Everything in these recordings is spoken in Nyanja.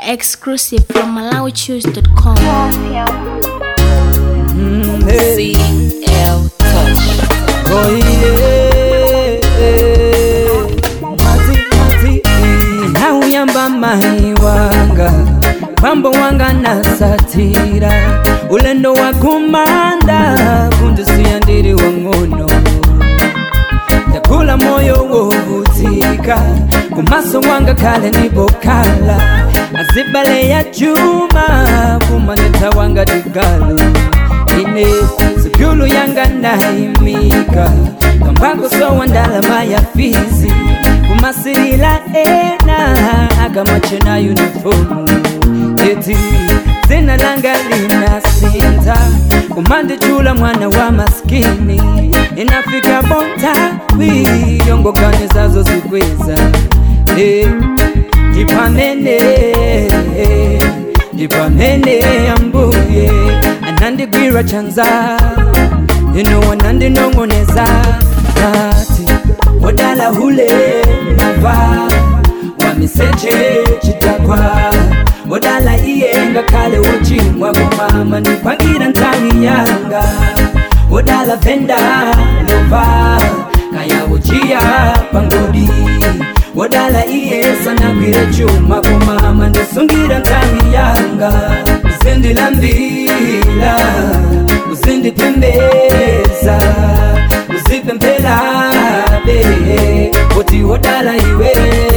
exclusive from MalawiChoose.com. Mm, hey. CL Touch. Oh yeah. Mati, mati. nauyamba mai wanga pambo wanga nasatira ulendo wa kumanda kundisiya ndiri wang'ono ndakula moyo wovutika kumaso wanga kale nibokala azibale ya juma kumanyeta wanga digalo ine sipyulu yanga naimika kambako sowa ndalama ya fizi kumasirila ena akamachena unifomu eti zina langa linasinta kumandichula mwana wa maskini inafika bontawi yongokane zazo zikweza Eh, ndipamene ndipamene ambuye anandigwira chanza ino wanandinong'oneza ati wadala hule mava wamiseche chitakwa wadala iyenga kale wochimwa kumama ndipangira ntawi yanga wadala venda lova kaya uchiya pangodi wadala iye sanagwire chuma kumama ndisungira ntawi yanga uzindilambila uzindipembeza uzipempelabe kuti wodala iwe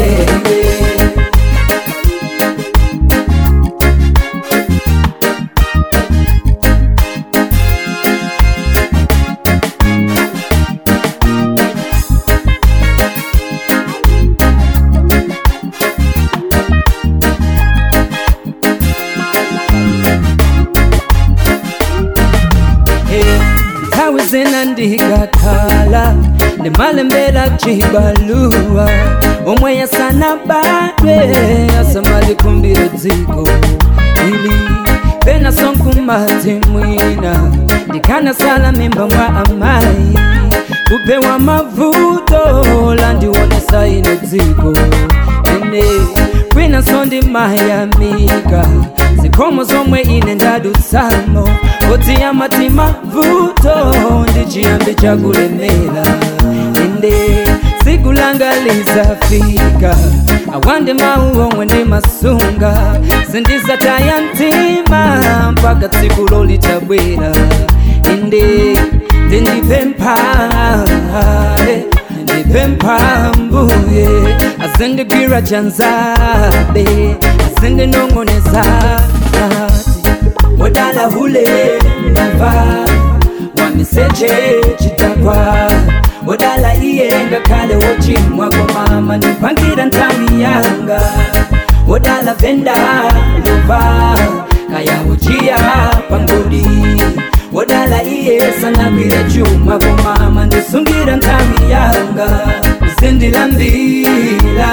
nthawi zina ndikakhala ndimalembera chibaluwa omwe yasana badwe asamalikumbire dziko ili pena sonkumati mwina ndikanasala mimba mwa amayi kupewa mavuto landionesa ine dziko ine kwina sondimayamika zikomo zomwe ine ndadutsamo koti ya matima vuto ndichiyambi chakulemera inde siku langa lizafika awande mawu omwe ndimasunga sindizataya mtima mpaka tsiku lolitabwera inde ndindipempha eh, ndipempha mbuye azindigwira chanzabe azindinong'oneza ati wadala hule ndava wamiseche chitakwa wadala iyenga kale wochimwa komama nipangira ntawi yanga wadala venda lova kaya uchiya pangodi wadala iye sanagwire chuma komama ndisungira ntawi yanga uzindilambila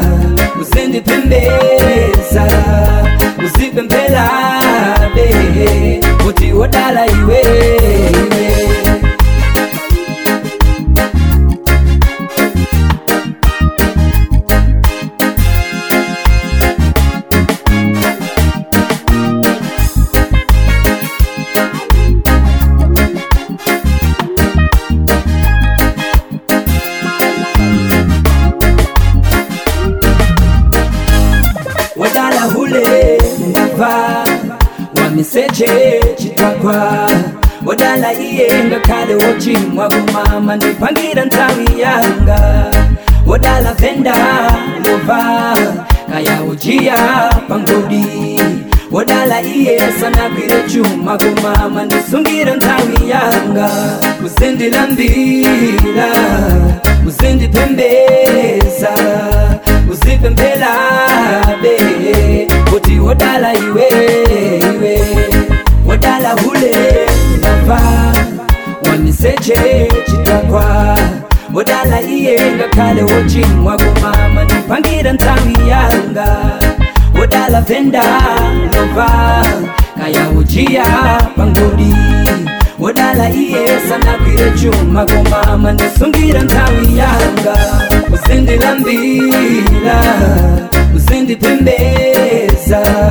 uzindipembeza uzipempelabe kuti wodala iwe wadala hule ndava wamiseche chitakwa wadala iyenga kale wochimwa kumama ndipangira ntawi yanga wadala venda lova kaya uchiya pangodi wadala iye sanagwire chuma kumama ndisungira ntawi yanga uzindilambila uzindipembeza uzipempelabe kuti wodala iwe iwe wodala hule ndava wamiseche chitakwa wodala iyenga kale wochimwa kumama ndipangira ntawi yanga wodala venda lova kaya uchiya pangodi wodala iye sanagwire chuma komama ndisungira nthawi yanga uzindilambira uzindipembeza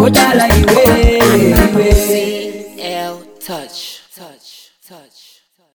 wodala iwe iwe CL Touch. Touch. Touch.